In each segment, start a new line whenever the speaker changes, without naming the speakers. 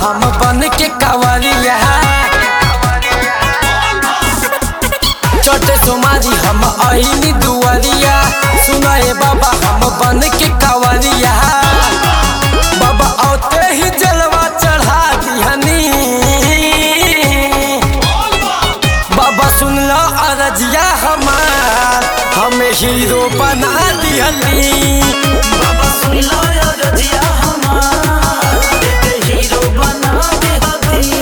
हम बन के कावरिया चटे सोमारी हम अहिनी दुआरिया सुनाए बाबा हम बन के कावरिया बाबा औते ही जलवा चढ़ा दिहनी बाबा सुन लो अरजिया हमार हमें हीरो बना दिहनी
बाबा सुन लो या रजिया हमार एके हीरो बना दे हती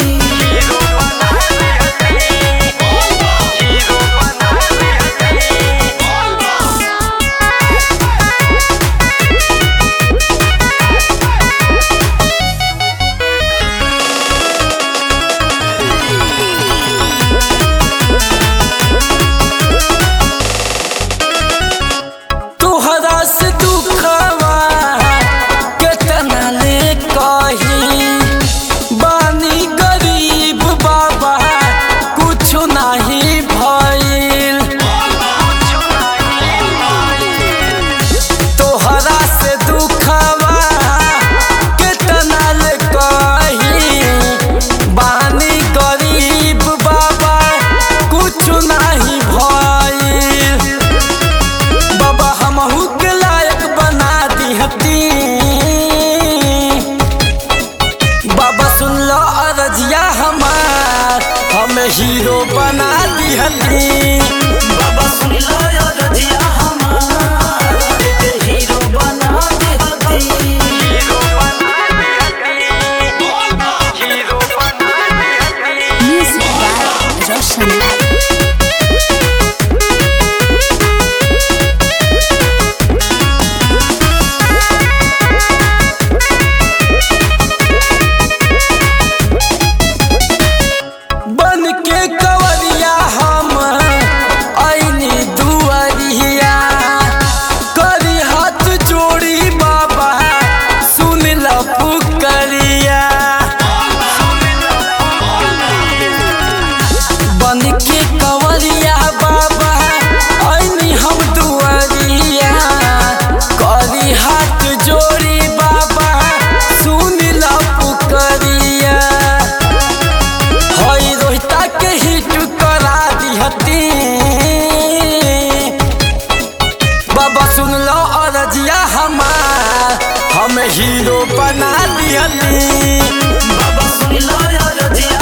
तुहरा से दुखवा केतना ले कही बानी गरीब बाबा कुछ नहीं भइल तोहरा से दुखवा केतना ले कही बानी गरीब बाबा कुछ नहीं भइल बाबा हमहू के लायक बना दिहती बाबा सुन लो अरजिया हमार हमें हीरो बना दिहती
बाबा सुन लो या रजिया हमार एके हीरो बना दे हती
Music by Roshan Lai.
बन के कवरिया हम ऐनी दुआरिया करी हाथ जोड़ी बाबा सुन ल पुकरिया बन के कवरिया बाबा ऐनी हम दुआरिया करी हाथ जोड़ी बाबा सुन ल पुकरिया हई रोहिता के हिट करा दिहती बाबा सुन लो अरजिया हमार हम हीरो बना दिहती
बाबा सुन लो या रजिया